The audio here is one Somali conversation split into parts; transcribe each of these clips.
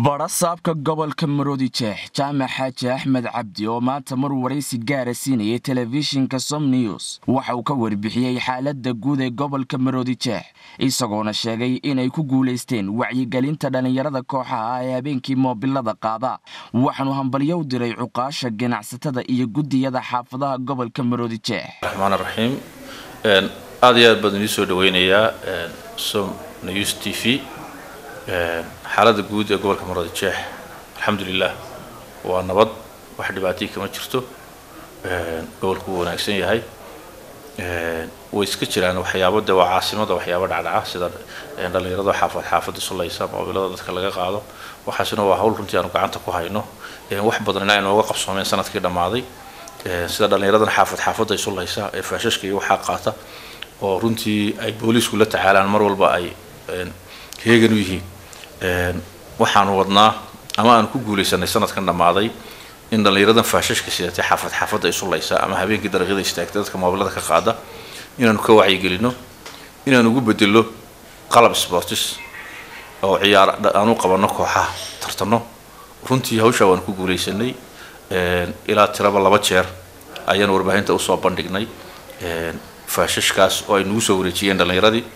badhasaabka gobolka maroodi jeex jaamac xaaji axmed cabdi oo maanta mar waraysi gaara siinayay telefishinka som news waxa uu ka warbixiyey xaalada guud ee gobolka maroodi jeex isagoona sheegay inay ku guulaysteen wacyigelinta dhallinyarada kooxaha ah ee habeenkii moobilada qaada waxaanu hambalyo u diray cuqaasha ganacsatada iyo gudiyada xaafadaha gobolka maroodi jeex raxmaan raxiim aada iyo aad baan idin soo dhaweynayaa som news t v xaaladda guud ee gobolka maroodi jeex alxamdulilah waa nabad wax dhibaatay kama jirto gobolku wuu wanaagsan yahay way iska jiraan waxyaabo de waa caasimada waxyaabo dhacdhaca sida dhallinyarada xaafad xaafada sulaysa moobilada dadka laga qaado waxaasina waa hawl runtii aanu gacanta ku hayno wax badan in aynooga qabsoomeen sanadkii dhammaaday sida dhallinyaradan xaafad xaafada sulaysa ee faashashka iyo waxaa qaata oo runtii ay booliisku la tacaalaan mar walba ay heegan u yihiin waxaanu wadnaa ama aanu ku guulaysanay sanadkan dhammaaday in dhallinyaradan faashashka sidatay xaafad xaafadda isulaysa ama habeenkii dariiqyada istaagtay dadka moobilada ka qaada inaanu ka wacyigelino inaanu ugu bedelo qalab sportis oo ciyaar aanu qabanno kooxaha tartano runtii hawshaa waanu ku guulaysanay ilaa tiraba laba jeer ayaanu warbaahinta usoo bandhignay faashashkaas oo ay nagu soo wareejiyeen dhallinyaradii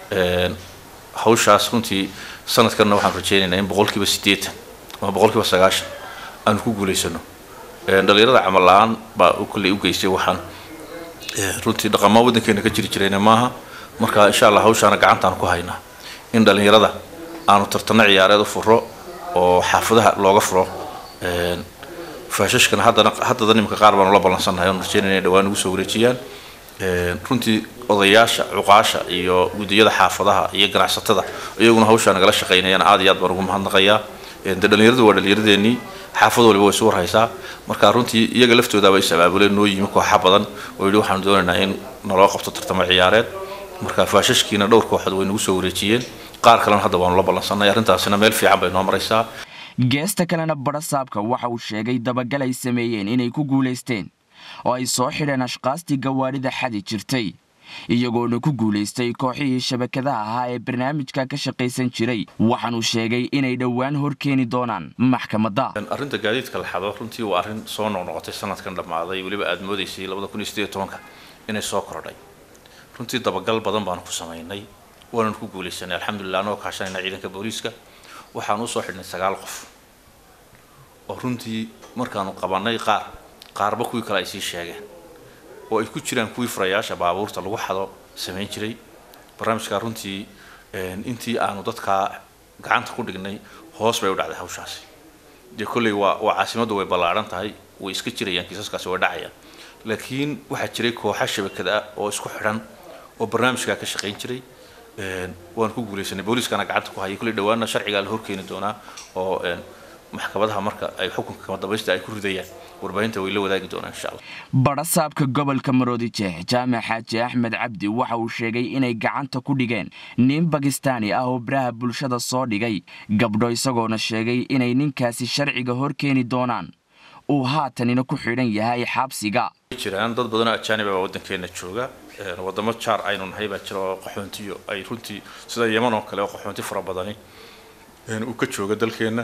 hawshaas runtii sanadkanna waxaan rajeynaynaa in boqolkiiba siddeetan ama boqolkiiba sagaashan aanu ku guulaysano dhallinyarada camal la-aan baa kolley u geystay waxaan runtii dhaqamaa waddankeena ka jiri jirayna maaha marka insha allah hawshaana gacantaan ku haynaa in dhallinyarada aanu tartano ciyaareed u furo oo xaafadaha looga furo faashashkana haddana haddada nimanka qaar baanu la ballansannahay oon rajeynayna inay dhawaan ugu soo wareejiyaan runtii odayaasha cuqaasha iyo gudiyada xaafadaha iyo ganacsatada iyaguna hawshaa nagala shaqaynayaan aad iyo aad baan ugu mahadnaqayaa de dhallinyaradu waa dhallinyaradeenii xaafad waliba way isu warhaysaa marka runtii iyaga laftoodaaba is abaabuleen noo yimi kooxa badan oo yidhi waxaanu doonaynaa in naloo qabto tartamo ciyaareed marka faashashkiina dhowr kooxood way nagu soo wareejiyeen qaar kalena hadda waanu la ballansanay arrintaasina meel fiican bay noo maraysaa geesta kalena badhasaabka waxa uu sheegay dabagal ay sameeyeen inay ku guulaysteen oo ay soo xidheen ashqaastii gawaadhida xadi jirtay iyagoona ku guulaystay kooxihii shabakadaha ahaa ee barnaamijka ka shaqaysan jiray waxaanuu sheegay inay dhowaan hor keeni doonaan maxkamadda arrinta gaadiidka la xado runtii waa arrin soo noqnoqotay sanadkan dhammaaday weliba aada moodaysay labada kun iyo sideed iyo tobanka inay soo kordhay runtii dabagal badan baanu ku samaynay waananu ku guulaysanay alxamdulilah anagoo kaashanayna ciidanka booliiska waxaanu usoo xidhnay sagaal qof oo runtii markaanu qabanay qaar qaarba kuwii kale ay sii sheegeen oo ay ku jiraan kuwii furayaasha baabuurta lagu xado samayn jiray barnaamijkaa runtii intii aanu dadkaa gacanta ku dhignay hoos bay u dhacday hawshaasi dee kolley waa waa caasimaddu way ballaadhan tahay way iska jirayaan kiisaskaasi way dhacayaan laakiin waxaa jiray kooxa shabakada ah oo isku xidhan oo barnaamijkaa ka shaqayn jiray waan ku guulaysanay booliiskana gacanta ku hayay kolley dhawaana sharcigaa la horkeeni doonaa oo maxkamadaha marka ay xukunka kama dambaysta ay ku ridayaan warbaahinta way la wadaagi doonaan insha allah badhasaabka gobolka maroodi jeex jaamac xaaji axmed cabdi waxa uu sheegay inay gacanta ku dhigeen nin bakistaani ah oo baraha bulshada soo dhigay gabdho isagoona sheegay inay ninkaasi sharciga hor keeni doonaan uu haatanina ku xidhan yahay xabsiga jiraan dad badanoo ajaaniba baa waddankeena jooga wadamo jaar aynu nahay baa jira oo qaxoontiyo ay runtii sida yeman oo kale oo qaxoonti fara badani uu ka jooga dalkeenna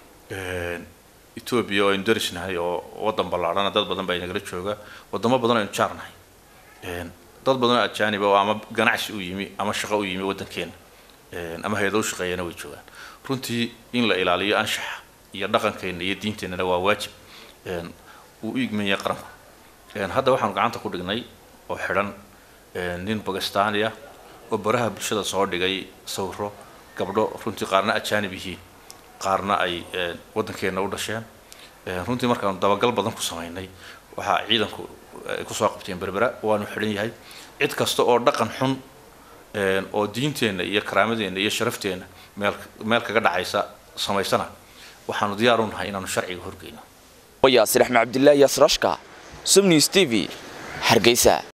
etoobiya oo aynu darisnahay oo waddan ballaadhana dad badan baa inagala jooga wadamo badan aynu jaar nahay dad badanoo ajaaniba oo ama ganacsi u yimi ama shaqo u yimi waddankeena ama hay-ado u shaqeeyana way joogaan runtii in la ilaaliyo anshaxa iyo dhaqankeenna iyo diinteennana waa waajib uu u igmaya qaranku hadda waxaanu gacanta ku dhignay oo xidhan nin bakistaani ah oo baraha bulshada soo dhigay sawiro gabdho runtii qaarna ajaanib yihiin qaarna ay waddankeenna u dhasheen runtii markaanu dabagal badan ku samaynay waxaa ciidanku ay kusoo qabteen berbera waanu xidhan yahay cid kasta oo dhaqan xun oo diinteenna iyo karaamadeenna iyo sharafteenna meel meel kaga dhacaysa samaysana waxaanu diyaar u nahay inaanu sharciga horgeyno yaasir axmed cabdilaahi yaasrashka sumnews t v hargeysa